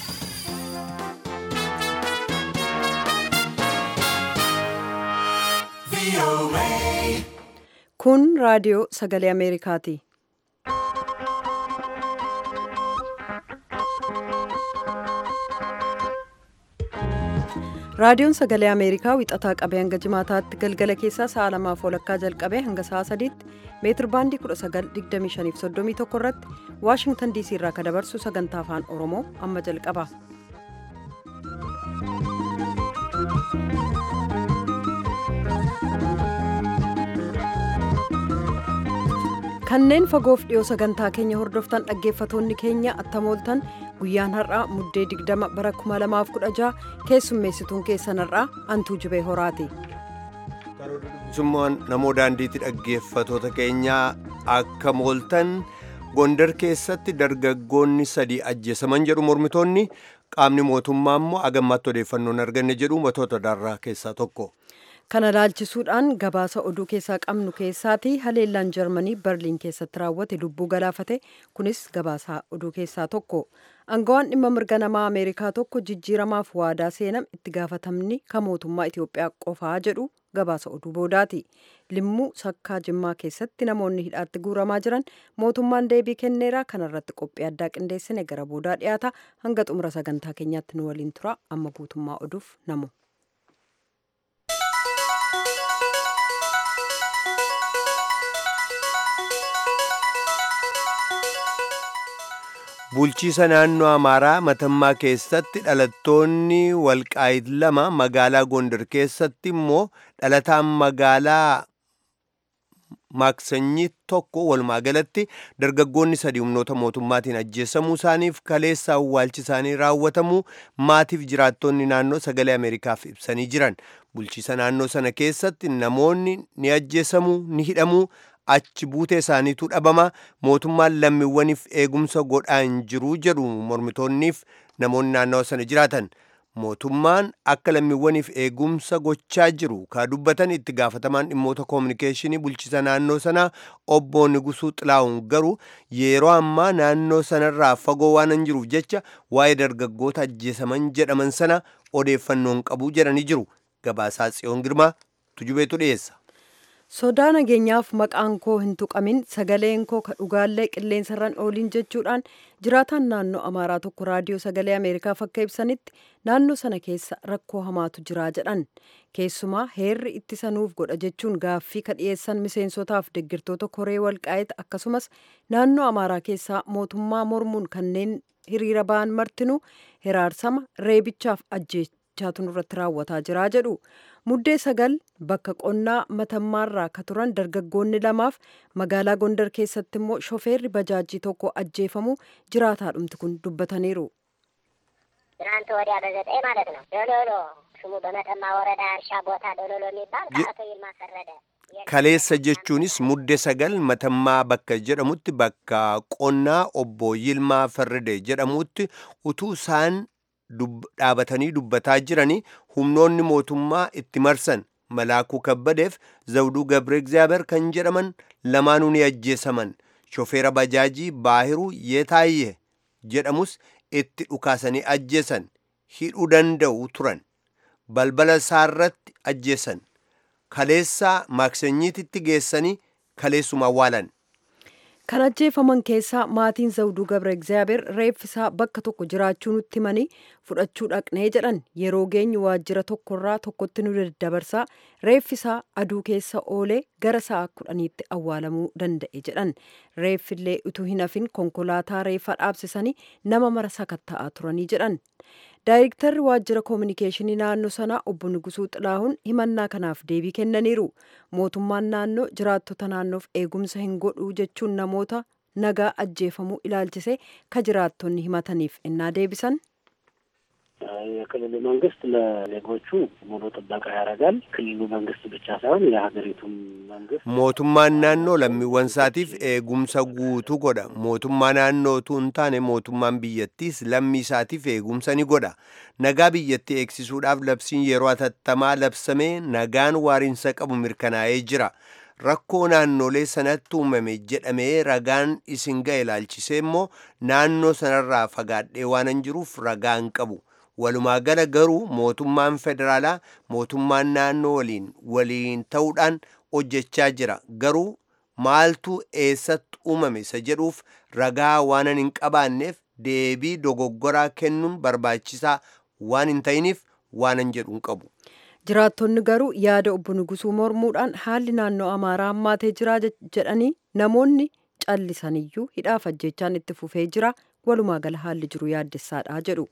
Kun raadiyoo sagalee Ameerikaati. Raadiyoon sagalee Ameerikaa wixataa qabee hanga jimaataatti galgala keessaa sa'a lamaaf walakkaa jalqabee hanga sa'a sadiitti meetir baandii 1925 irratti Waashingtan diisii irraa kan dabarsu sagantaa afaan Oromoo amma jalqaba. kanneen fagoof dhiyoo sagantaa keenya hordoftan dhaggeeffatoonni keenya attamooltan guyyaan har'aa muddee 20 bara 2016 keessummeessituun keessan har'aa antuu jibee horaati. Summaan namoo daandiitti dhaggeeffatoota keenyaa akka mooltan gondar keessatti dargaggoonni sadii ajjeesaman jedhu mormitoonni qaamni mootummaa immoo agammaatti odeeffannoon arganne jedhu matoota darraa keessaa tokko. kana laalchisuudhaan gabaasa oduu keessaa qabnu keessaati haleellaan jarmanii berliin keessatti raawwate lubbuu galaafate kunis gabaasa oduu keessaa tokko angawaan dhimma mirga namaa ameerikaa tokko jijjiiramaaf waadaa seenam itti gaafatamni kan mootummaa itiyoophiyaa qofaa jedhu gabaasa oduu boodaati limmuu sakkaa jimmaa keessatti namoonni hidhaatti guuramaa jiran mootummaan deebii kenneera kanarratti qophii addaa qindeessine gara boodaa dhiyaata hanga xumura sagantaa keenyaatti nu waliin tura amma guutummaa oduuf namu. bulchiisa naannoo amaaraa matammaa keessatti dhalattoonni walqaayit lama magaalaa gondar keessatti immoo dhalataan magaalaa maaksanyii tokko walumaa galatti dargaggoonni sadii humnoota mootummaatiin ajjeessamuu isaaniif kaleessa awwaalchi isaanii raawwatamuu maatiif jiraattonni naannoo sagalee ameerikaaf ibsanii jiran bulchiisa naannoo sana keessatti namoonni ni ajjeessamuu ni hidhamuu achi buutee isaaniitu dhabama mootummaan lammiiwwaniif eegumsa godhaa hin jiru jedhu mormitoonniif namoonni naannawa sana jiraatan mootummaan akka lammiiwwaniif eegumsa gochaa jiru ka dubbatan itti gaafatamaan dhimmoota koominikeeshinii bulchiisa naannoo sanaa obbo Nigusuu Xilaa'uun garuu yeroo ammaa naannoo sanarraa fagoo waan hin jiruuf jecha waa'ee dargaggoota ajjeesaman jedhaman sana odeeffannoon qabu jedhanii jiru gabaasaa tsiyoon girmaa tujubeetu dhiyeessa. sodaa nageenyaaf maqaan koo hin tuqamin sagaleen koo ka dhugaallee qilleensarran ooliin jechuudhaan jiraataan naannoo amaaraa tokko raadiyoo sagalee ameerikaaf akka ibsanitti naannoo sana keessa rakkoo hamaatu jiraa jedhan keessumaa heerri ittisa nuuf godha jechuun gaaffii ka dhiyeessan miseensotaaf deggirtoota koree walqaa'eet akkasumas naannoo amaaraa keessaa mootummaa mormuun kanneen hiriira ba'an martinuu hiraarsama reebichaaf ajjeechaatu nurratti raawwataa jiraa jedhu muddee sagal bakka qonnaa matammaarraa ka turan dargaggoonni lamaaf magaalaa gondar keessatti immoo shofeerri bajaajii tokko ajjeefamu jiraataadhumti kun dubbataniiru. ትናንት ወዲያ በዘጠኝ ማለት ነው ዶሎሎ ስሙ በመተማ ወረዳ እርሻ ቦታ ዶሎሎ የሚባል ከአቶ ይልማ ፈረደ kaleessa jechuunis mudde sagal matammaa bakka jedhamutti bakka qonnaa obbo Yilmaa Farride jedhamutti utuu isaan dhaabatanii dubbataa jiranii humnoonni mootummaa itti marsan malaakuu kabbadeef zawduu gabre egzaabeer kan jedhaman lamaanuu ni ajjeesaman shofeera bajaajii baahiruu yeetaayye jedhamus itti dhukaasanii ajjeesan hidhuu danda'u turan balbala isaarratti ajjeesan kaleessaa maaksanyiititti geessanii kaleessuma awwaalan kan ajjeefaman keessaa maatiin zawduu gabra egzaabeer reeffisaa bakka tokko jiraachuu nutti himanii fudhachuu dhaqnee jedhan yeroo geenyu waajjira tokkorraa tokkotti nu daddabarsaa reeffisaa aduu keessa oolee gara sa'a kudhaniitti awwaalamuu danda'e jedhan reeffillee utuu hin hafin konkolaataa reeffa dhaabsisanii nama mara sakatta'aa turanii jedhan daayirektarri waajjira koominikeeshinii naannoo sanaa obbo Nugusuu Xilaahuun himannaa kanaaf deebii kennaniiru mootummaan naannoo jiraattota naannoof eegumsa hin godhuu jechuun namoota nagaa ajjeefamuu ilaalchise ka jiraattonni himataniif ennaa deebisan. የክልሉ መንግስት ለዜጎቹ ሙሉ ጥበቃ ያደርጋል። ክልሉ መንግስት ብቻ ሳይሆን የሀገሪቱም መንግስት mootummaan naannoo lammiiwwan isaatiif eegumsa guutuu godha mootummaa naannootu hin taane mootummaan biyyattiis lammii isaatiif eegumsa ni godha nagaa biyyattii eegsisuudhaaf labsiin yeroo atattamaa labsamee nagaan waariinsa qabu mirkanaa'ee jira rakkoo naannolee sanatti uumame jedhamee ragaan isin ga'e ilaalchisee immoo naannoo sanarraa fagaadhee waanan jiruuf ragaa hin qabu. Walumaa gala garuu mootummaan federaalaa mootummaan naannoo waliin waliin ta'uudhaan hojjechaa jira. Garuu maaltu eessatti uumame isa jedhuuf ragaa waanan hin qabaanneef deebii dogoggoraa kennuun barbaachisaa waan hin ta'iniif waanan jedhu hin qabu. Jiraattonni garuu yaada obbo Nugusuu mormuudhaan haalli naannoo Amaaraa hammaatee jira jedhanii namoonni callisaniyyuu hidhaaf ajjechaan itti fufee jira walumaa gala haalli jiru yaaddessaadha jedhu.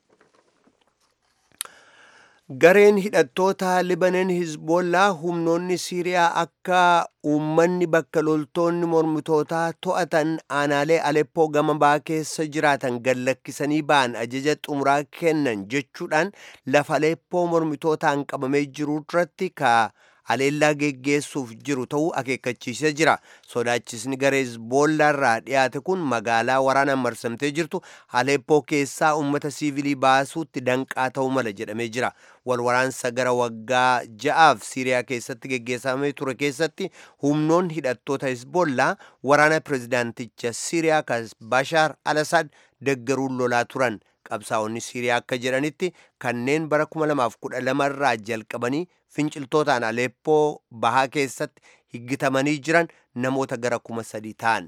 Gareen hidhattoota Libanon Hizbollaa humnoonni Siiriyaa akka uummanni bakka loltoonni mormitootaa to'atan aanaalee Aleppoo gama ba'aa keessa jiraatan gallakkisanii ba'an ajaja xumuraa kennan jechuudhaan lafa Aleppoo mormitootaan qabamee jiru irratti ka haleellaa geggeessuuf jiru ta'uu akeekkachiisee jira. Sodaachisni garee Hizbollaa irraa dhiyaate kun magaalaa waraanaan marsamtee jirtu Aleppoo keessaa uummata siivilii baasuutti danqaa ta'uu mala jedhamee jira. Walwaraansa gara waggaa ja'aaf Siiriyaa keessatti geggeessamee ture keessatti humnoonni hidhattoota Hizbollaa waraana pirezidaanticha Siiriyaa kan Bashaar al-Assad deggeruun lolaa turan. Qabsaa'onni Siiriyaa akka jedhanitti kanneen bara 2012 irraa jalqabanii finciltootaan Aleppoo bahaa keessatti higgitamanii jiran namoota gara kuma sadii ta'an.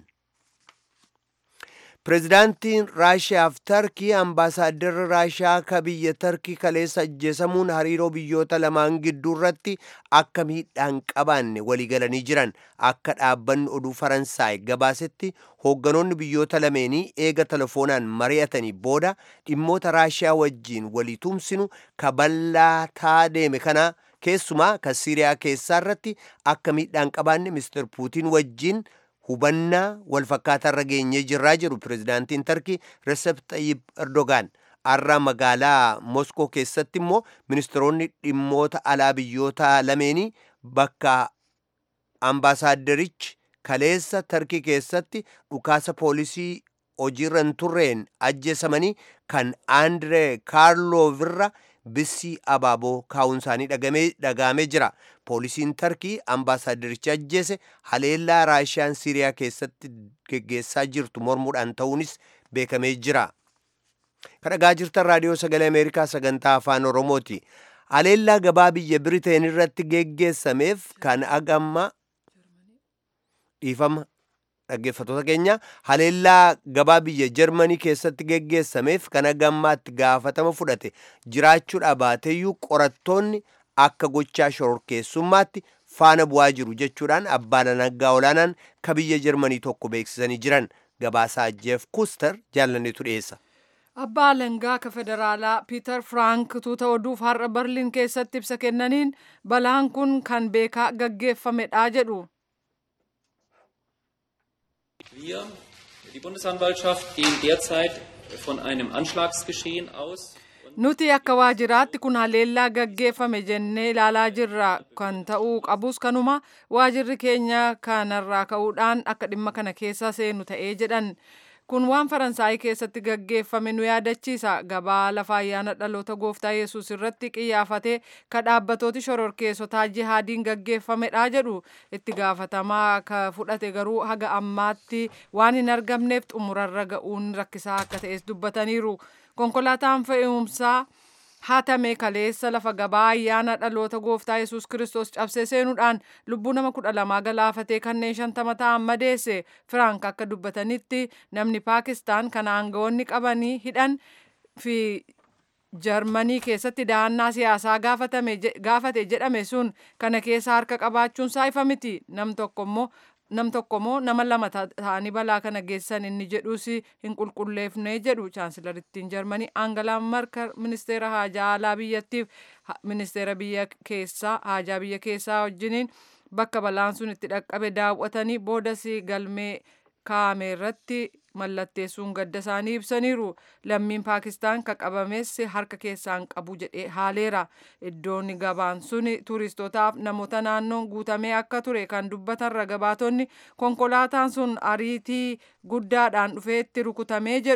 Pireezidaantiin Raashiyaa fi Tarkii ambaasaadarri Raashiyaa ka biyya Tarkii kaleessa ajjeesamuun hariiroo biyyoota lamaan gidduu irratti akka miidhaan qabaanne waliigalanii jiran akka dhaabbanni oduu Faransaay gabaasetti hoogganoonni biyyoota lameenii eega telefoonaan mari'atanii booda dhimmoota Raashiyaa wajjiin walii tumsinu ka bal'ataa deeme kana keessumaa kan Siiriyaa keessaa irratti akka miidhaan qabaanne Mr. Puutiin wajjiin hubannaa walfakkaataa irra geenyee jirraa jedhu pireezidaantiin Tarkii Recep Tayyip Erdogan har'a magaalaa Moskoo keessatti immoo ministeeronni dhimmoota alaa biyyoota lameenii bakka ambaasaadderichi kaleessa Tarkii keessatti dhukaasa poolisii hojiirra hin turreen ajjeesamanii kan Andree Kaarloovirra bissii abaaboo kaa'uun isaanii dhagaamee jira. Poolisiin Tarkii ambaasaaddericha ajjeese haleellaa Raashiyaan Siiriyaa keessatti geggeessaa jirtu mormuudhaan ta'uunis beekamee jira. Kan dhagaa jirtan raadiyoo sagalee Ameerikaa sagantaa afaan Oromooti. Haleellaa gabaa biyya Biriteen irratti geggeessameef kan agamma dhiifama dhaggeeffatoota keenya haleellaa gabaa biyya jarmanii keessatti geggeessameef kan agammaatti gaafatama fudhate jiraachuudha baateeyyuu qorattoonni akka gochaa shororkeessummaatti faana bu'aa jiru jechuudhaan abbaan alangaa olaanaan ka biyya jarmanii tokko beeksisanii jiran gabaasaa jeef kuster jaalanneetu dhiyeessa. Abbaa alangaa ka federaalaa Piiter Frank tuuta oduuf har'a Berliin keessatti ibsa kennaniin balaan kun kan beekaa gaggeeffamedha jedhu. Wir, die Bundesanwaltschaft, gehen derzeit von einem Anschlagsgeschehen aus. Nuti akka waajjiraatti kun haleellaa gaggeeffame jennee ilaalaa jirra kan ta'uu qabus kanuma waajjirri keenya kanarraa ka'uudhaan akka dhimma kana keessa seenu ta'ee jedhan. Kun waan Faransaay keessatti gaggeeffame nu yaadachiisa. Gabaa lafa ayyaana dhaloota gooftaa Yesuus irratti qiyyaafatee ka dhaabbatooti shororkeessotaa jihaadiin gaggeeffamedha jedhu. Itti gaafatamaa ka fudhate garuu haga ammaatti waan hin argamneef xumurarra ga'uun rakkisaa akka ta'es dubbataniiru. Konkolaataan fe'umsaa hatame kaleessa lafa gabaa ayyaana dhaloota gooftaa yesus kiristoos cabsee seenuudhaan lubbuu nama kudha lamaa galaafatee kanneen shantama ta'an madeesse firaank akka dubbatanitti namni paakistaan kan aangawoonni qabanii hidhan fi jarmanii keessatti dahannaa siyaasaa gaafate jedhame sun kana keessa harka qabaachuun isaa ifa miti nam tokko immoo nam tokkommoo nama lama ta'anii balaa kana geessan inni jedhus hin qulqulleefne jedhu chaansilarittiin jarmanii aangalaa markar ministeera haajaa alaa biyyattiif ministeera biyya keessaa haajaa biyya keessaa wajjiniin bakka balaan sun itti dhaqqabe daawwatanii boodas galmee kaa'ame irratti mallatteessuun gadda isaanii ibsaniiru lammiin paakistaan ka qabames harka keessaan qabu jedhee haaleera iddoon gabaan sun turistootaaf namoota naannoon guutamee akka ture kan dubbatan ragabaatonni konkolaataan sun ariitii guddaadhaan dhufeetti rukutamee jedhu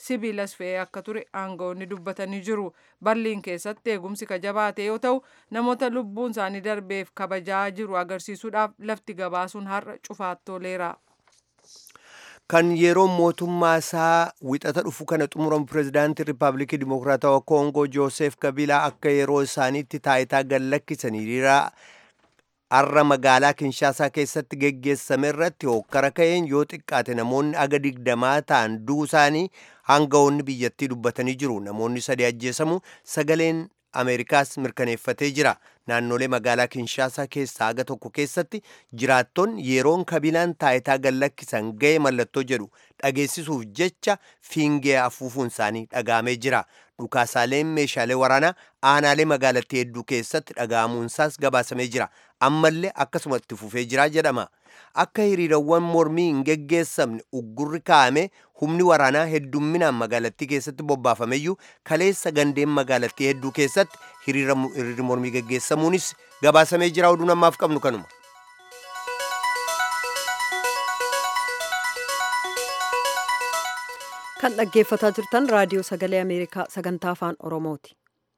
sibiilas fe'ee akka ture aangawoonni dubbatanii jiru barliin keessatti eegumsi ka jabaate yoo ta'u namoota lubbuun isaanii darbeef kabajaa jiru agarsiisuudhaaf lafti gabaasuun har'a cufaattooleera. kan yeroo mootummaa isaa wixata dhufu kana xumuramu pirezidaantii riippaabilikii dimokiraatawaa koongoo joosef kabiilaa akka yeroo isaaniitti taayitaa gad lakkisan hiriira har'a magaalaa kinshaasaa keessatti geggeessame irratti hokkara ka'een yoo xiqqaate namoonni aga digdamaa ta'an du'uu isaanii aangawoonni biyyattii dubbatanii jiru namoonni sadi ajjeesamu sagaleen ameerikaas mirkaneeffatee jira naannolee magaalaa kinshaasaa keessaa aga tokko keessatti jiraattoonni yeroon kabilaan taayitaa gad lakkisan ga'e mallattoo jedhu dhageessisuuf jecha fiingee afuufuun isaanii dhagaamee jira dhukaasaaleen meeshaalee waraanaa aanaalee magaalattii hedduu keessatti dhaga'amuunsaas gabaasamee jira ammallee akkasuma itti fufee jira jedhama akka hiriirawwan mormii hin geggeessamne uggurri kaa'ame humni waraanaa heddumminaan magaalattii keessatti bobbaafameyyuu kaleessa gandeen magaalattii hedduu keessatti hiriirri mormii geggeessamuunis gabaasamee jira oduu namaaf qabnu kanuma. kan dhaggeeffataa jirtan raadiyoo sagalee ameerikaa sagantaa afaan oromooti.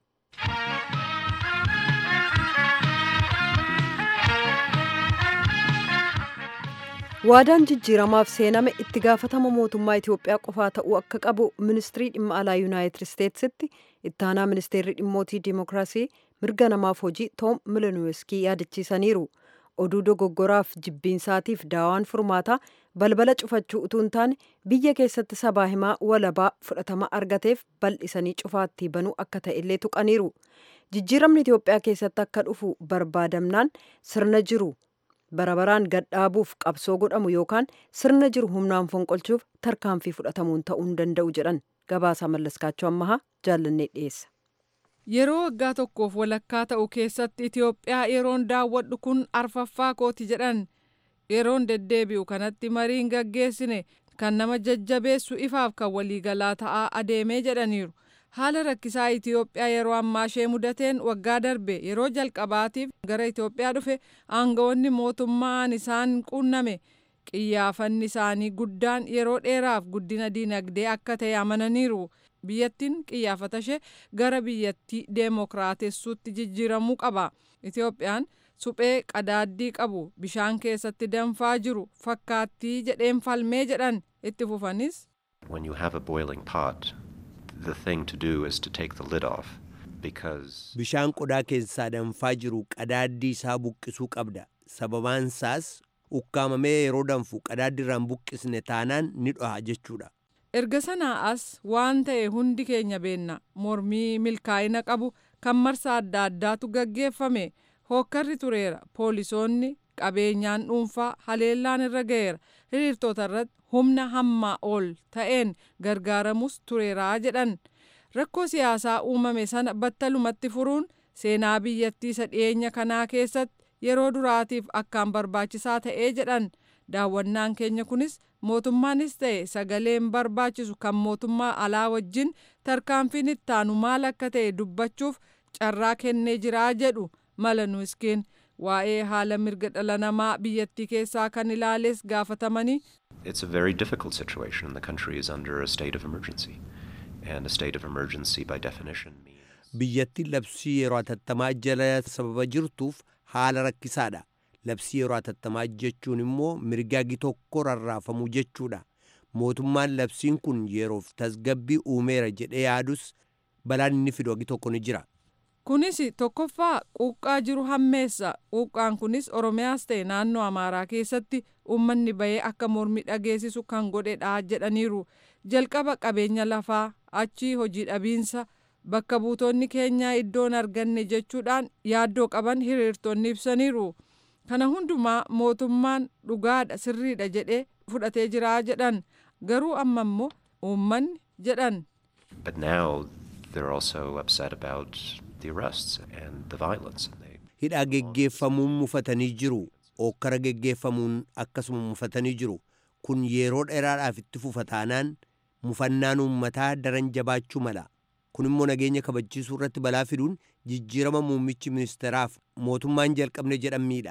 waadaan jijjiiramaaf seename itti gaafatama mootummaa Itoophiyaa qofaa ta'uu akka qabu ministirii dhimma alaa yuunaayitid isteetsitti ittaanaa ministeerri dhimmootii dimookiraasii mirga namaaf hojii toom milenuweeskii yaadachiisaniiru oduu dogoggoraaf jibbiinsaatiif daawaan furmaataa balbala cufachuu utuu hin taane biyya keessatti sabaa himaa walabaa fudhatama argateef bal'isanii cufaatti banuu akka ta'e illee tuqaniiru jijjiiramni Itoophiyaa keessatti akka dhufu barbaadamnaan sirna jiru barabaraan gadhaabuuf qabsoo godhamu yookaan sirna jiru humnaan fonqolchuuf tarkaanfii fudhatamuun ta'uu hin danda'u jedhan gabaasaa mallaskaachuu ammahaa jaallannee dhiyeessa. Yeroo waggaa tokkoof walakkaa ta'u keessatti Itoophiyaa yeroon daawwadhu kun arfaffaa kooti jedhan yeroon deddeebi'u kanatti mariin gaggeessine kan nama jajjabeessu ifaaf kan waliigalaa ta'aa adeemee jedhaniiru. haala rakkisaa Itoophiyaa yeroo ammaa ishee mudateen waggaa darbe yeroo jalqabaatiif gara Itoophiyaa dhufe aangawoonni mootummaan isaan quunname qiyyaafanni isaanii guddaan yeroo dheeraaf guddina diinagdee akka ta'e amananiiru. Biyyattiin qiyyaafata ishee gara biyyattii deemokiraatessuutti jijjiiramuu qaba. Itoophiyaan suphee qadaaddii qabu bishaan keessatti danfaa jiru fakkaattii jedheen falmee jedhan itti fufanis. When you have a boiling pot, the thing to do is to take the lid off because bishaan qodaa keessaa danfaa jiru qadaaddii isaa buqqisuu qabda sababaan isaas ukkaamamee yeroo danfu qadaaddi irraan buqqisne taanaan ni dhoha jechuudha erga sanaa as waan ta'e hundi keenya beenna mormii milkaa'ina qabu kan marsa adda addaatu gaggeeffame hookkarri tureera poolisoonni qabeenyaan dhuunfaa haleellaan irra ga'eera hiriirtota irratti humna hammaa ol ta'een gargaaramus tureeraa jedhan rakkoo siyaasaa uumame sana battalumatti furuun seenaa biyyattii isa dhiyeenya kanaa keessatti yeroo duraatiif akkaan barbaachisaa ta'ee jedhan daawwannaan keenya kunis mootummaanis ta'e sagaleen barbaachisu kan mootummaa alaa wajjin tarkaanfiin ittaanu maal akka ta'e dubbachuuf carraa kennee jiraa jedhu mala nuuskiin waa'ee haala mirga dhala namaa biyyattii keessaa kan ilaales gaafatamanii. It's a very difficult situation. The country is under a state of emergency. And a state of emergency by definition means... biyyattiin labsii yeroo hatattamaa jala sababa jirtuuf haala rakkisaadha labsii yeroo hatattamaa jechuun immoo mirgaagi tokko rarraafamuu jechuudha mootummaan labsiin kun yeroof tasgabbii uumeera jedhee yaadus balaan inni fidu agi tokko ni jira kunis tokkoffaa quuqqaa jiru hammeessa quuqqaan kunis oromiyaas ta'e naannoo amaaraa keessatti uummanni bahee akka mormi dhageessisu kan godhedha jedhaniiru jalqaba qabeenya lafaa achii hojii dhabiinsa bakka buutonni keenyaa iddoon arganne jechuudhaan yaaddoo qaban hiriirtonni ibsaniiru kana hundumaa mootummaan dhugaadha sirriidha jedhee fudhatee jiraa jedhan garuu amma immoo uummanni jedhan. But now they're also upset about the arrests and the violence. And they... hidhaa geggeeffamuun mufatanii jiru ookkara geggeeffamuun akkasuma mufatanii jiru kun yeroo dheeraadhaaf itti fufa taanaan mufannaan uummataa daran jabaachuu mala kun immoo nageenya kabachiisuu irratti balaa fiduun jijjiirama muummichi ministeeraaf mootummaan jalqabne jedhan miidha.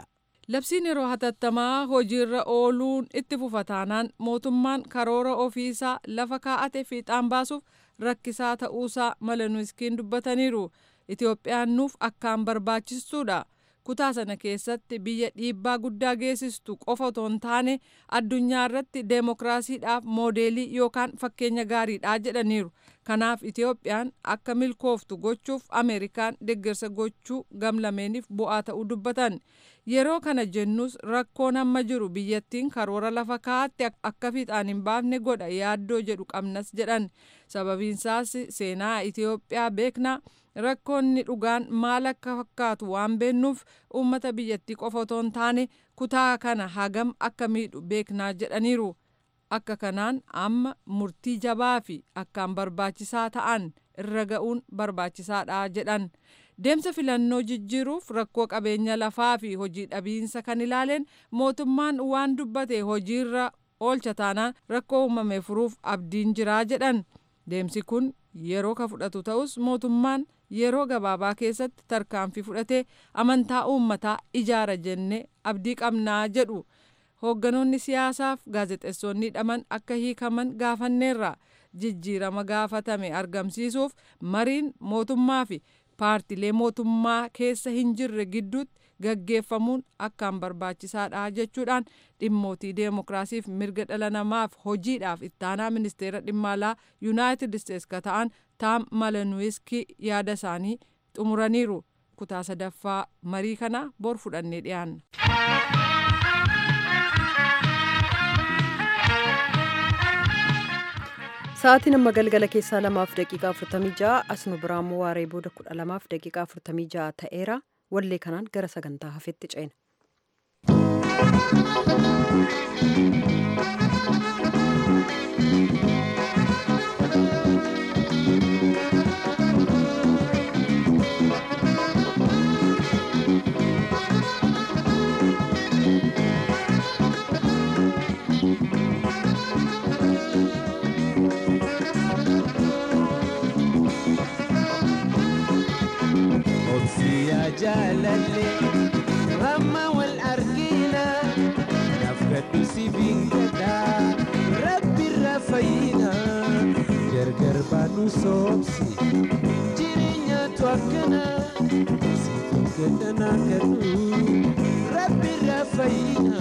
labsiin yeroo hatattamaa hojiirra ooluun itti fufa taanaan mootummaan karoora ofiisaa lafa kaa'ate fiixaan baasuuf rakkisaa ta'uusaa malanuuskiin dubbataniiru itoophiyaan nuuf akkaan barbaachistuudha kutaa sana keessatti biyya dhiibbaa guddaa geessistu qofa otoo hin taane addunyaa irratti deemokiraasiidhaaf moodeelii yookaan fakkeenya gaariidha jedhaniiru kanaaf itoophiyaan akka milkooftu gochuuf ameerikaan deeggarsa gochuu gamlameeniif bu'aa ta'uu dubbatan yeroo kana jennus rakkoon amma jiru biyyattiin karoora lafa kaa'atte akka fiixaan hin baafne godha yaaddoo jedhu qabnas jedhan sababiinsaas seenaa itiyoophiyaa beeknaa rakkoonni dhugaan maal akka fakkaatu waan beennuuf uummata biyyattii qofa otoo hin taane kutaa kana hagam akka miidhu beeknaa jedhaniiru akka kanaan amma murtii jabaa fi akkaan barbaachisaa ta'an irra ga'uun barbaachisaadha jedhan deemsa filannoo jijjiiruuf rakkoo qabeenya lafaa fi hojii dhabiinsa kan ilaaleen mootummaan waan dubbate hojiirra oolcha taanaan rakkoo uumame furuuf abdiin jiraa jedhan deemsi kun yeroo ka fudhatu ta'us mootummaan yeroo gabaabaa keessatti tarkaanfii fudhatee amantaa uummataa ijaara jennee abdii qabnaa jedhu hoogganoonni siyaasaaf gaazexeessonni hidhaman akka hiikaman gaafanneerra jijjiirama gaafatame argamsiisuuf mariin mootummaa fi paartilee mootummaa keessa hin jirre gidduutti gaggeeffamuun akkaan barbaachisaadha jechuudhaan dhimmootii deemokiraasiif mirga dhala namaaf hojiidhaaf ittaanaa ministeera dhimma alaa yuunaayitid isteets ka ta'an taam malanuwiskii yaada isaanii xumuraniiru kutaa sadaffaa marii kana bor fudhannee dhiyaanna. Sa'aatiin amma galgala keessaa lamaaf daqiiqaa afurtamii ja'a asnu biraammoo waaree booda kudha lamaaf daqiiqaa afurtamii ja'a ta'eera wallee kanaan gara sagantaa hafetti ceena. jalalle ramma wal argina nafgadhu si bingada rabbirra fayyina gargar baanu soobsi jireenyaatu akkana situ gadana kadhu rabbirra fayyina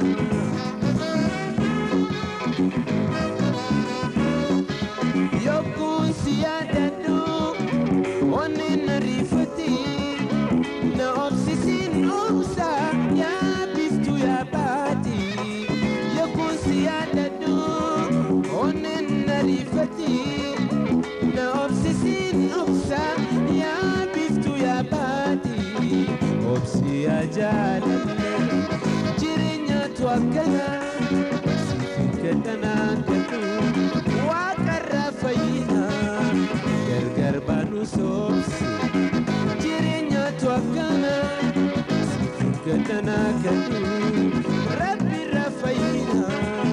yokkuun si yaadadhu onni na riifati na obsisin obsa yaa biftu yaa baati yokkuun si yaadadhu onni na riifati na obsisin obsa yaa biftu yaa baati obsi yaa jaalalle jireenyaatu akkana siifin gadhanaa gadhu waaqarraa fayyina gargar baanu soobsi jireenyaatu akkana siifin gadhanaa gadhu rabbirraa fayyina.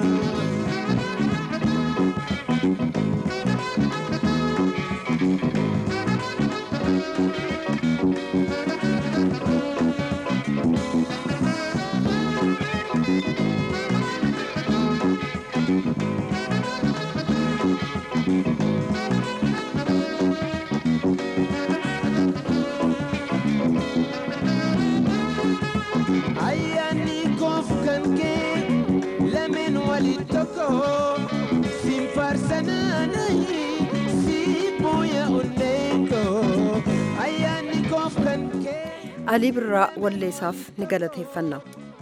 ayyaanni koof kan kee lameen walit tokko siin faarsanaanayi si booya onneenko ayyaanni koof kan kee. alii birraa walleessaaf ni galateeffanna.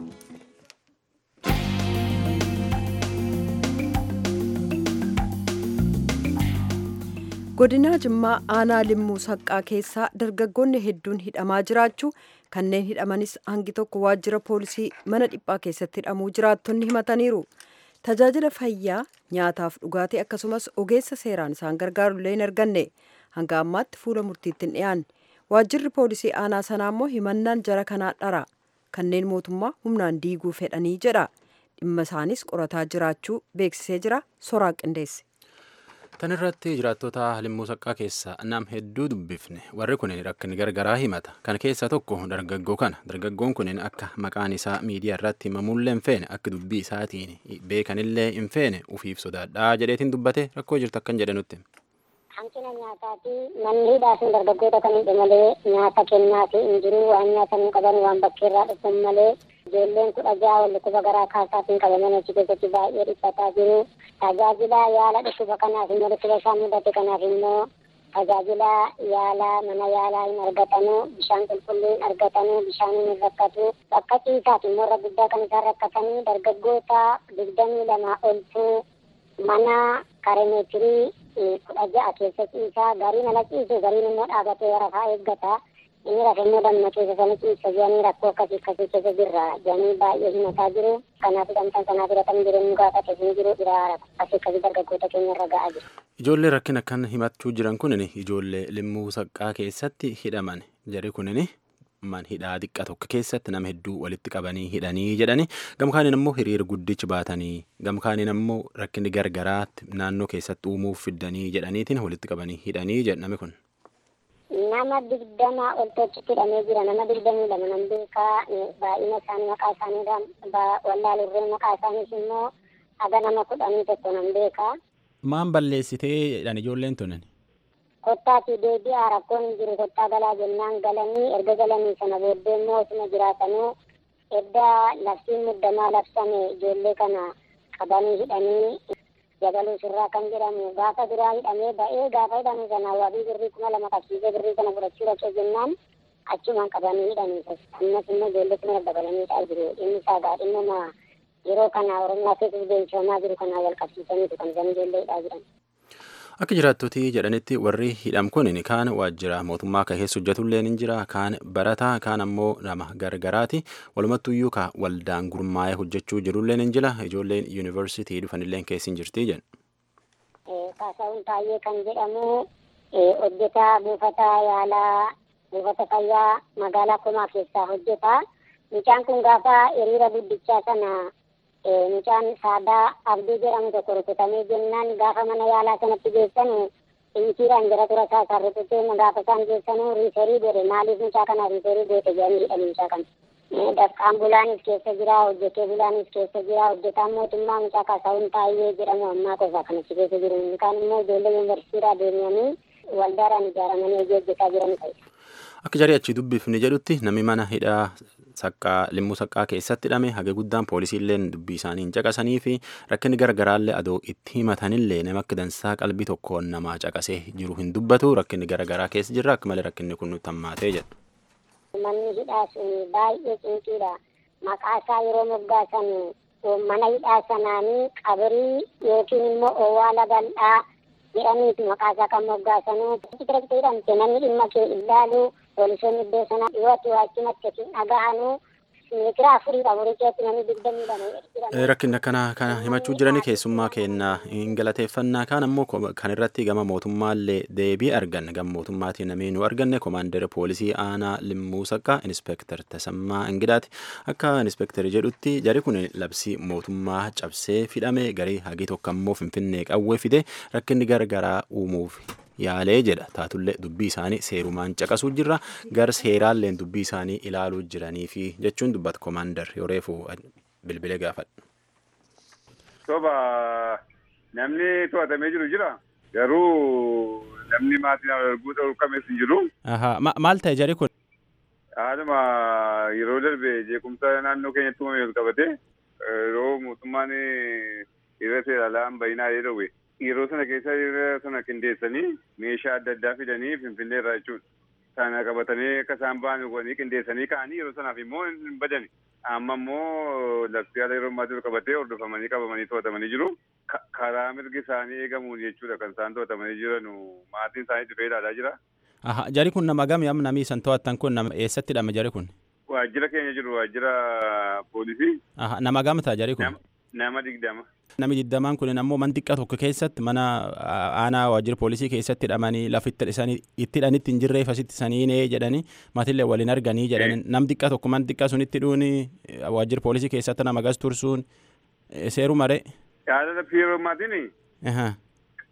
godinaa jimmaa aanaa limmuu saqqaa keessaa dargaggoonni hedduun hidhamaa jiraachuu kanneen hidhamanis hangi tokko waajjira poolisii mana dhiphaa keessatti hidhamuu jiraattonni himataniiru tajaajila fayyaa nyaataaf dhugaatii akkasumas ogeessa seeraan isaan gargaarullee hin arganne hanga ammaatti fuula murtiitti hin dhiyaanne waajjirri poolisii aanaa sanaa immoo himannaan jara kanaa dhara kanneen mootummaa humnaan diiguu fedhanii jedha dhimma isaanis qorataa jiraachuu beeksisee jira soraa qindeesse. Tan irratti jiraattota limmuu saqqaa keessa nam hedduu dubbifne warri kun rakkin gargaraa himata. Kan keessaa tokko dargaggoo kana. Dargaggoon kun akka maqaan isaa miidiyaa irratti himamullee hin feene akka dubbii isaatiin beekanillee hin feene ufiif sodaadhaa jedheetiin dubbate rakkoo jirtu akkan jedhe nutti. Hanqina nyaataati manni hidhaa sun dargaggoota kan hidhu malee nyaata kennaafi hin jiru waan nyaatan hin qaban waan bakkeerraa dhufan malee ijoolleen kudha ja'a wal dhukkuba garaa kaasaatiin qabaman achi keessatti baay'ee dhiphataa jiru. Tajaajila yaala dhukkuba kanaaf immoo dhukkuba isaan mudate kanaaf immoo tajaajila yaala mana yaalaa hin argatanu bishaan qulqulluu hin argatanu bishaan hin rakkatu bakka ciisaaf immoo irra guddaa kan isaan rakkatanii dargaggoota digdamii lamaa oltu mana karemeetirii kudha ja'a keessa ciisaa gariin ala ciisu gariin immoo dhaabatee rafaa eeggata inni rafe immoo damma keessa sana ciisa jedhanii rakkoo akkasii akkasii keessa jirra jedhanii baay'ee himataa jiru kanaaf hidhamtan kanaaf hidhatan jireenya gaafate hin jiru dhiraara akkasii akkasii dargaggoota keenya irra ga'aa jiru. Ijoollee rakkina akkan himachuu jiran kunin ijoollee limmuu saqqaa keessatti hidhaman jari kunin man hidhaa xiqqaa tokko keessatti nama hedduu walitti qabanii hidhanii jedhani gamkaaniin ammoo hiriira guddichi baatanii gamkaaniin ammoo rakkinni gargaraatti naannoo keessatti uumuuf fiddanii jedhaniitiin walitti qabanii hidhanii jedhame kun. Nama digdama ol tochitti hidhamee jira nama digdamii lama nan beekaa baay'ina isaanii maqaa isaanii wallaalurree maqaa isaaniis immoo haga nama kudhanii tokko nan beekaa. Maan balleessitee jedhan ijoolleen tunan? kottaati deebi'aa rakkoon hin jiru kottaa galaa jennaan galanii erga galanii sana booddee immoo osuma jiraatanuu edda labsiin muddamaa labsame ijoollee kana qabanii hidhanii jabaluu sirraa kan jedhamu gaafa duraa hidhamee ba'ee gaafa hidhamu sana wabii birrii kuma lama qabsiisee birrii kana fudhachuu dhaqee jennaan achumaan qabanii hidhanii ammas immoo ijoollee kana dabalanii hidhaa jiru inni isaa gaadhinnuma yeroo kana oromiyaa keessatti beeksifamaa jiru kanaa wal qabsiisaniitu kan isaan ijoollee hidhaa jiran. Akka jiraattotii jedhanitti warri hidham kun kaan waajjira mootummaa kan keessa hojjetullee ni jira kaan barataa kaan ammoo nama gargaraati walumattuyyuu ka waldaan gurmaa'ee hojjechuu jirullee ni jira ijoolleen yuunivarsiitii dhufanillee keessa hin jirti jedhu. Kaasaawun Taayyee kan jedhamu hojjetaa buufata yaalaa buufata fayyaa magaalaa Komaa keessaa hojjeta. Mucaan kun gaafa hiriira guddichaa sana mucaan saadaa abdii jedhamu tokko rukutamee jennaan gaafa mana yaalaa sanatti geessan injiiraan jara tura isaa isaan rukutee gaafa isaan geessan riiferii godhe maaliif mucaa kana riiferii goote jedhanii hidhan mucaa kana. Dafqaan bulaanis keessa jira hojjetee bulaanis keessa jira hojjetaan mootummaa mucaa kaasaawun taayyee jedhamu ammaa qofa kan achi keessa jiru kaan immoo ijoollee yuunivarsiitiidhaa deemanii waldaadhaan ijaaramanii hojii hojjetaa jiran ta'e. Akka jarii achi dubbifni jedhutti namni mana hidhaa saqqaa limmuu saqqaa keessatti hidhame haga guddaan poolisiilleen dubbii isaanii hin caqasanii fi rakkinni gargaraallee adoo itti himatanillee nama akka dansaa qalbii tokkoon namaa caqasee jiru hin dubbatu rakkinni garagaraa keessa jirra akka malee rakkinni kun nutti hammaatee jedhu. Manni hidhaa sun baay'ee cinqiidha. Maqaa isaa yeroo moggaasan mana hidhaa sanaanii qabrii yookiin immoo owwaala bal'aa jedhaniitu maqaa isaa kan moggaasanuu. Direkt hidhamte namni dhimma kee ilaalu poolisoonni iddoo sana dhiyootti waachumatti hin dhaga'anuu meetira afurii afurii keessatti namni digdamii lama Rakkinni akkanaa kana himachuu jiranii keessummaa kennaa hin galateeffannaa kaan ammoo kan irratti gama mootummaallee deebii arganne gama mootummaatiin namni nu arganne komaandara poolisii aanaa limmuu saqqaa inspektar Tasammaa Ingidaati akka inspektari jedhutti jari kun labsii mootummaa cabsee fidhame garii hagii tokko ammoo finfinnee qawwee fide rakkinni gargaraa uumuuf yaalee jedha taatullee dubbii isaanii seerumaan caqasuu jirra gar seeraalleen dubbii isaanii ilaaluu jiranii fi jechuun dubbata komaandar yoo reefu bilbilee gaafadha. Soba namni to'atamee jiru jira garuu namni maatiin arguu dhorkames hin jiru. Maal ta'e jari kun? Haaluma yeroo darbe jeequmsa naannoo keenyatti uumame wal qabate yeroo mootummaan irra seeraalaan bayinaa jedhawe yeroo sana keessa yeroo sana qindeessanii meeshaa adda addaa fidanii finfinnee irraa jechuudha. Sana qabatanii akka isaan ba'an godhanii qindeessanii ka'anii yeroo sanaaf immoo hin badani. Amma immoo labsii haala yeroo ammaatti qabatee hordofamanii qabamanii to'atamanii jiru. Karaa mirgi isaanii eegamuun jechuudha kan isaan to'atamanii jiran maatiin isaanii dhufee ilaalaa jira. Jari kun nama gami amma namni isan to'attan kun nama eessatti hidhame jari kun? Waajjira keenya jiru waajjira poolisii. Nama gamtaa jari kun? Nama digdama. Namni digdamaan kun ammoo man xiqqaa tokko keessatti mana aanaa waajjira poolisii keessatti hidhamanii lafa itti hidhanitti hin jirreef asitti saniinee jedhanii maatillee waliin arganii jedhanii nam xiqqaa tokko man xiqqaa sunitti dhuuni waajjira poolisii keessatti nama gas tursuun seeru maree. Yaada laffii yeroo maatiin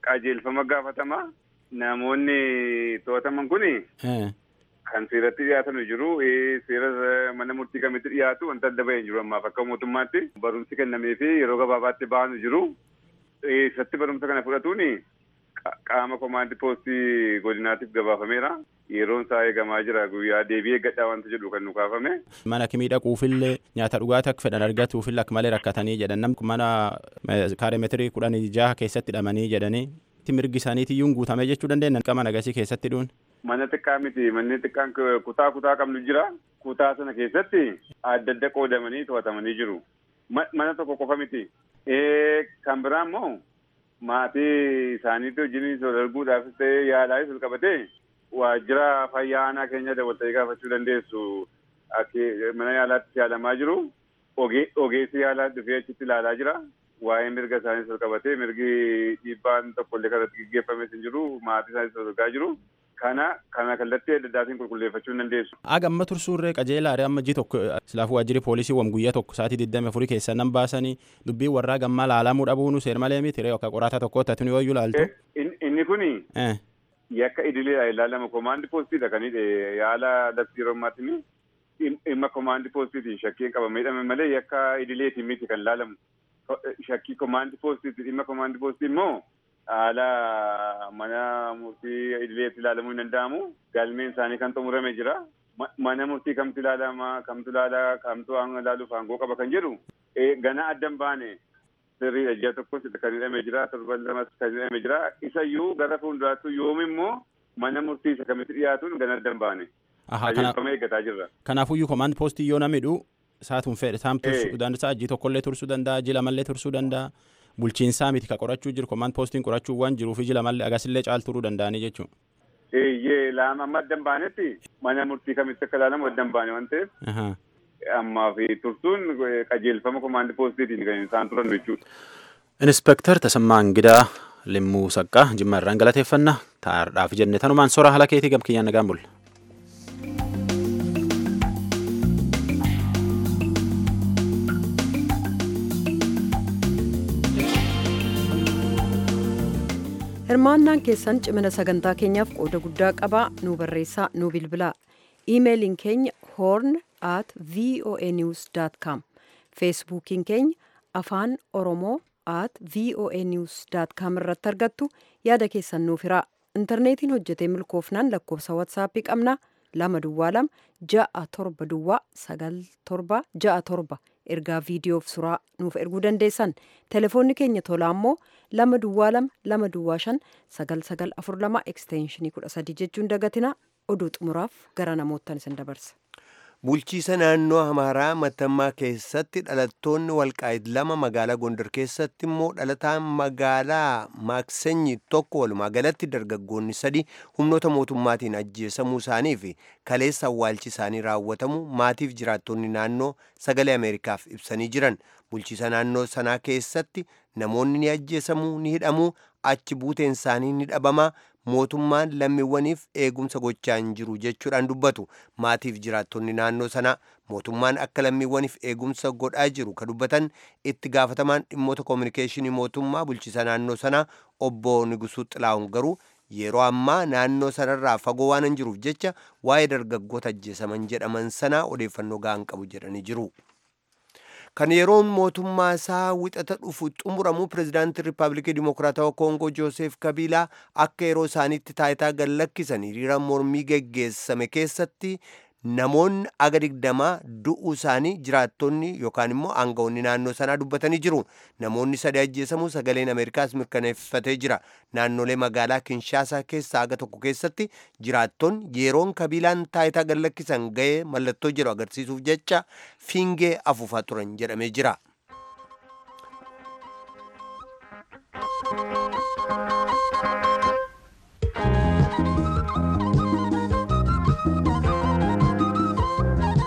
qajeelfama gaafatama. Namoonni to'ataman kuni kan seeratti dhiyaatan jiru. Seera mana murtii kamitti dhiyaatu wanta adda bahee jiru ammaaf akka mootummaatti barumsi kennamee fi yeroo gabaabaatti baanu jiru. Eessatti barumsa kana fudhatuun qaama komaandi poostii godinaatiif gabaafameera. Yeroon isaa eegamaa jira guyyaa deebii eeggadhaa wanta jedhu kan nu kaafame. Mana kimii dhaquufillee nyaata dhugaatii akka fedhan argatuufillee akka malee rakkatanii jedhan namni mana kaareemetirii kudhan jaha keessatti hidhamanii jedhanii mirgi isaaniitiyyuu guutame jechuu dandeenya qaama nagasii keessatti dhuun. Mana xiqqaa miti manni xiqqaan kutaa kutaa qabnu jira. Kutaa sana keessatti adda adda qoodamanii to'atamanii jiru. Mana tokko qofa miti. Kan biraa immoo maatii isaaniitti wajjin wal arguudhaafis ta'ee yaalaafis wal qabatee waajjira fayyaa aanaa keenya dabalatee gaafachuu dandeessu mana yaalaatti yaalamaa jiru. Ogeessi yaalaa dhufee achitti ilaalaa jira. Waa'ee mirga isaaniis wal qabatee mirgi dhiibbaan tokkollee kanatti gaggeeffames hin jiru. Maatii isaaniis wal argaa jiru. Kana kana kallattii adda addaatiin qulqulleeffachuu hin dandeessu. Aga amma tursuurree qajeelaadha amma ji tokko silaafuu waajjirri poolisii wam guyyaa tokko sa'aatii digdami afurii keessa nan baasanii dubbii warraa gammaa laalamuu dhabuunu seer malee miti ree akka qoraataa tokko tattuni yoo ilaaltu. Inni kuni yakka idileedha ilaalama komaandi poostiidha kan yaala labsii yeroo ammaatti dhimma komaandi poostiitiin shakkiin qabamee hidhame malee yakka idileetiin miti kan laalamu. Shakkii komaandi poostiiti dhimma komaandi poostii immoo haala mana murtii idileetti ilaalamuu hin danda'amu. Galmeen isaanii kan xumurame jira. Mana murtii kamtu ilaalama kamtu ilaala kamtu ilaaluuf aangoo qaba kan jedhu gana addan baane sirriidha ji'a tokkos kan hidhamee jira torban lamas kan hidhamee jira isayyuu gara fuulduraattuu yoom immoo mana murtii isa kamitti dhiyaatuun gana addan baane. Qajeelfama eeggataa jirra. Kanaafuyyuu komaand poostii yoo namidhu saatuun fedhe saam tursuu danda'a ji'a tokkollee tursuu danda'a ji'a lamallee tursuu danda'a. bulchiinsaa miti ka qorachuu jiru komaand poostiin qorachuu waan jiruuf iji lamallee agasillee caal turuu danda'anii jechuudha. Eeyyee lama amma addan baanetti mana murtii kamitti akka ilaalamu addan baane waan ta'eef. Ammaa fi tursuun qajeelfama komaandi poostiitiin kan isaan turan jechuudha. Inspektar Tasammaa Ingidaa Limmuu Saqqaa Jimma irraan galateeffannaa taa'aadhaaf jenne tanumaan sora haala keetii gam kiyyaan nagaan bulla. hirmaannaan keessan cimina sagantaa keenyaaf qooda guddaa qabaa nu barreessaa nu bilbilaa iimeeliin keenya horn at voa news com feesbuukiin keenya afaan oromoo at voa news com irratti argattu yaada keessan nuuf hiraa intarneetiin hojjetee milkoofnaan lakkoofsa watsaappii qabna lama duwwaa lama ja'a torba duwwaa sagal torba ja'a torba ergaa viidiyoof suraa nuuf erguu dandeessan telefoonni keenya tolaa immoo lama duwwaa lama lama duwwaa shan sagal sagal afur lama ekstenshinii kudha sadii jechuun dagatina oduu xumuraaf gara namoottan isin dabarsa. Bulchiisa naannoo Amaaraa Matammaa keessatti dhalattoonni Walqaayit lama magaalaa Gondar keessatti immoo dhalataan magaalaa Maaksenyi tokko walumaa galatti dargaggoonni sadi humnoota mootummaatiin ajjeesamuu isaanii fi kaleessa awwaalchi isaanii raawwatamu maatiif jiraattonni naannoo sagalee Ameerikaaf ibsanii jiran. Bulchiisa naannoo sanaa keessatti namoonni ni ajjeesamuu ni hidhamuu achi buuteen isaanii ni dhabamaa mootummaan lammiiwwaniif eegumsa gochaa hin jiru jechuudhaan dubbatu maatiif jiraattonni naannoo sanaa mootummaan akka lammiiwwaniif eegumsa godhaa jiru ka dubbatan itti gaafatamaan dhimmoota koominikeeshinii mootummaa bulchiisa naannoo sanaa obbo Nigusuu Xilaa'uun garuu yeroo ammaa naannoo sanarraa fagoo waan hin jiruuf jecha waa'ee dargaggoota ajjeesaman jedhaman sanaa odeeffannoo ga'an qabu jedhanii jiru. kan yeroon mootummaa isaa wixata dhufu xumuramu pirezidaantii riippaabilikii dimokiraatawaa koongoo jooseef kabiilaa akka yeroo isaaniitti taayitaa gad lakkisan hiriira mormii geggeessame keessatti namoonni aga digdamaa du'uu isaanii jiraattonni yookaan immoo aangawoonni naannoo sanaa dubbatanii jiru namoonni sadii ajjeesamuu sagaleen ameerikaas mirkaneeffatee jira naannolee magaalaa kinshaasaa keessaa aga tokko keessatti jiraattonni yeroon kabiilaan taayitaa gad lakkisan ga'ee mallattoo jedhu agarsiisuuf jecha fiingee afuufaa turan jedhamee jira.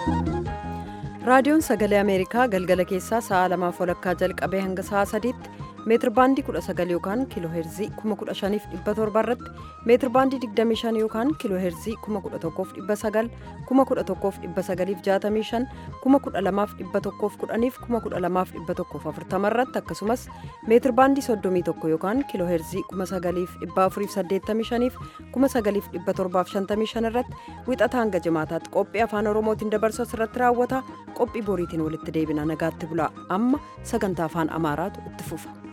raadiyoon sagalee ameerikaa galgala keessaa sa'a lamaaf walakkaa jalqabee hanga sa'a sadiitti meetir baandii 19 yookaan kiiloo heerzii 15700 irratti meetir baandii 25 yookaan kiiloo heerzii 11900 11965 12110 12140 irratti akkasumas meetir baandii 31 yookaan kiiloo heerzii 9485 9755 irratti wixata hanga jimaataatti qophii afaan oromootiin dabarsu irratti raawwata qophii boriitiin walitti deebina nagaatti bulaa amma sagantaa afaan amaaraatu itti fufa.